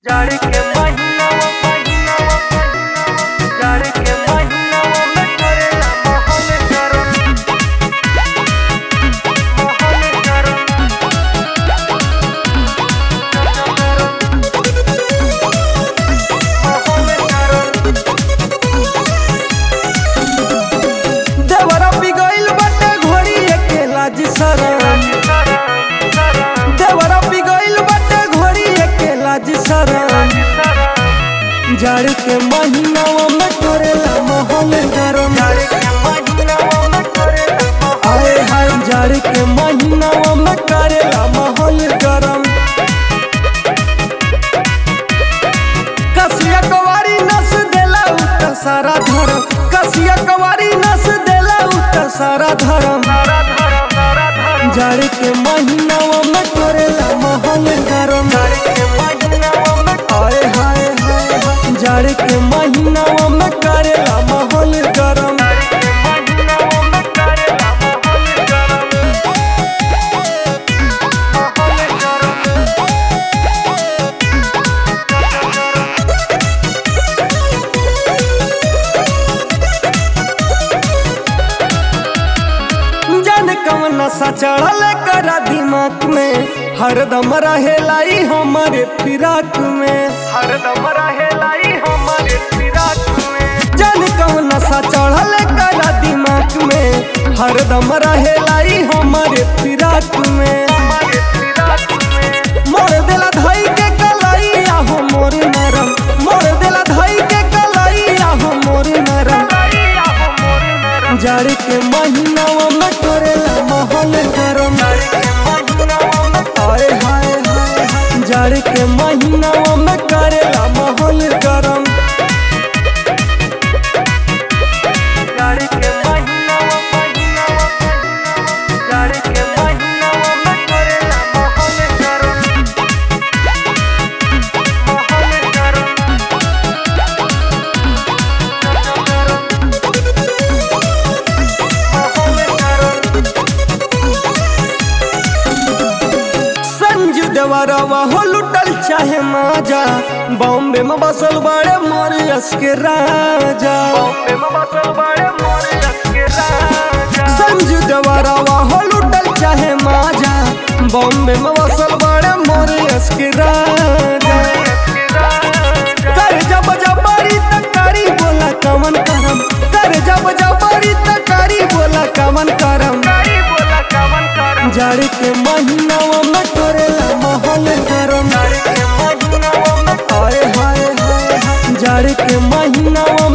जाड़ के महिनावा महिनावा जाड़ के महिनावा में करेला महल गरम महल गरम महल गरम देवरा पिगइल बाटे घोड़ी एके लाज शरम देवरा पिगइल बाटे घोड़ी एके लाज शरम जाड़ के महीनावा में करेला महल गरम आए हाय जाड़ के महीनावा में करेला महल गरम कसिया कवारी नस देला उत सारा धरम कसिया कवारी नस देला उत सारा धरम जाड़ के महीनावा में करेला महल गरम आए हाय हाय हाय जाड़ के महीनावा में करेला महल गरम जान कवन नशा चढ़ल करा दिमाग में हरदम रहेला ई हमारे फिराक में हरदम रहेलाई हमारे फिराक में जान कवन नशा चढ़ल करा दिमाग में हरदम रहेला ई हमारे फिराक में हमारे फिराक में मोर देला धई के कलाई आहो मोर नरम मोर देला धई के कलाई आहो मोर नरम लाई आहो मोर नरम जाड़ के महीनावा में करेला महल गरम आए हाय हाय हाय जाड़ के महीनावा में करेला महल गरम जाड़ के महिनावा महिनावा जाड़ के महिनावा में करेला महल गरम महल गरम महल गरम संजू देवरवा हो लुटल चाहे माजा बॉम्बे में बसल बड़े मरियस के राजा बॉम्बे में बसल बड़े मोर के राजा संजू देवरवा हो लुटल चाहे माजा बॉम्बे में बसल बड़े मरियस के राजा के राजा कर जब जबरी तकारी बोला कमन करम कर जब जबरी तकारी बोला कमन करम कारी बोला कवन करम जाड़ के महीनावा में करेला महल गरम जाड़ के महिनावा में आए हाय हाय हाय जाड़ के महीनावा